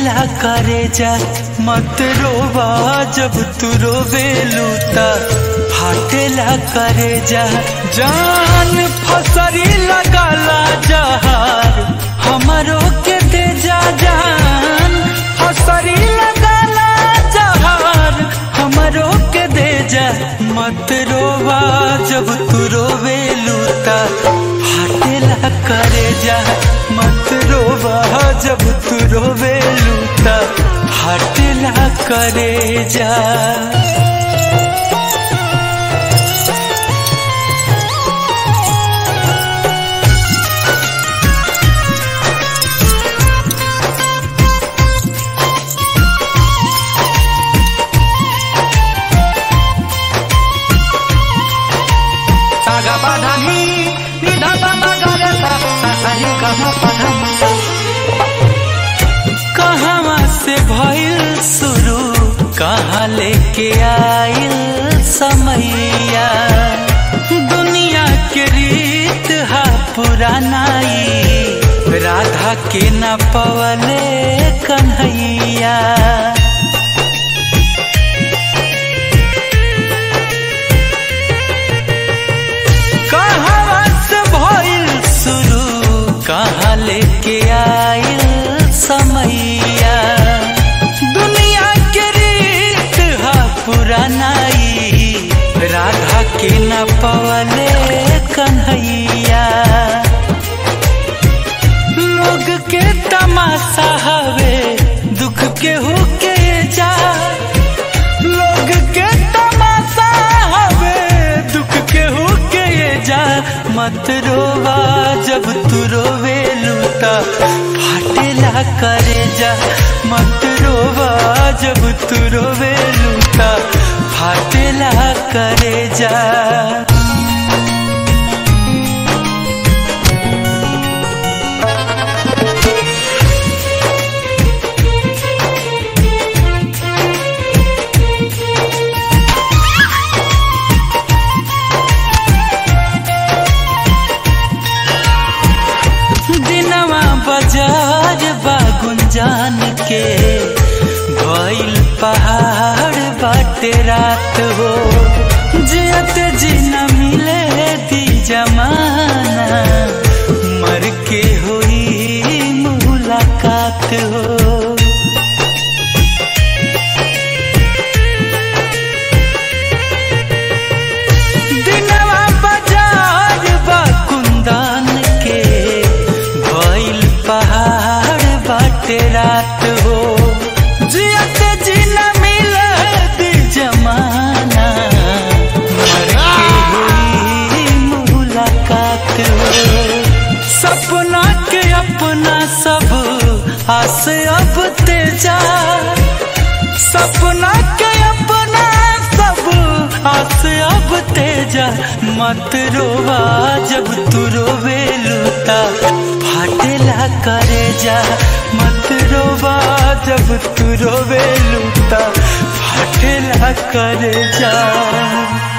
फाटेला करे जा मत रोवा जब तू रोवे लूता फाटेला करे जा जान फसरी लगाला जहार हमारो के दे जा जान फसरी लगाला जहार हमारो के दे जा मत रोवा जब तू रोवे लूता फाटेला करे जा मत रोवा जब तू रोवे लूता फाटेला करे जा सागा बाधानी निधा बाबा गरे सा सारी कहा पधम कहवा से भइल शुरू कहाँ लेके आइल समैया दुनिया के रीत हा पुरानाई राधा के न पवले कन्हैया कहवा से भइल शुरू कहाँ लेके आइल समैया दुनिया के रीत हा पुरानाई राधा के न पवले कन्हैया लोग के तमाशा हवे दुख के हो के जा लोग के तमाशा हवे दुख के हो के जा मत रोवा जब तू रोवे लूता फाटेला करे जा मत रोवा जब तू रोवे लूता फाटेला करे जा दिनवा बाजार बा गुंजान के भइल पहाड़ बाटे रात हो जियत जी न मिले दी जमाना मर के होई मुलाकात हो दिनवा बाजार बा कुंदन के भइल पहाड़ बाटे रात हो जियत जी न मिलत जमाना मर के हुई मुलाकात हो सपना के अपना सब आस अब तेजा सपना के अपना सब आस अब तेजा मत रोवा जब तू रोवे लूता फाटेला करे जा मत रोवा जब तू रोवे लूता फाटेला करे जा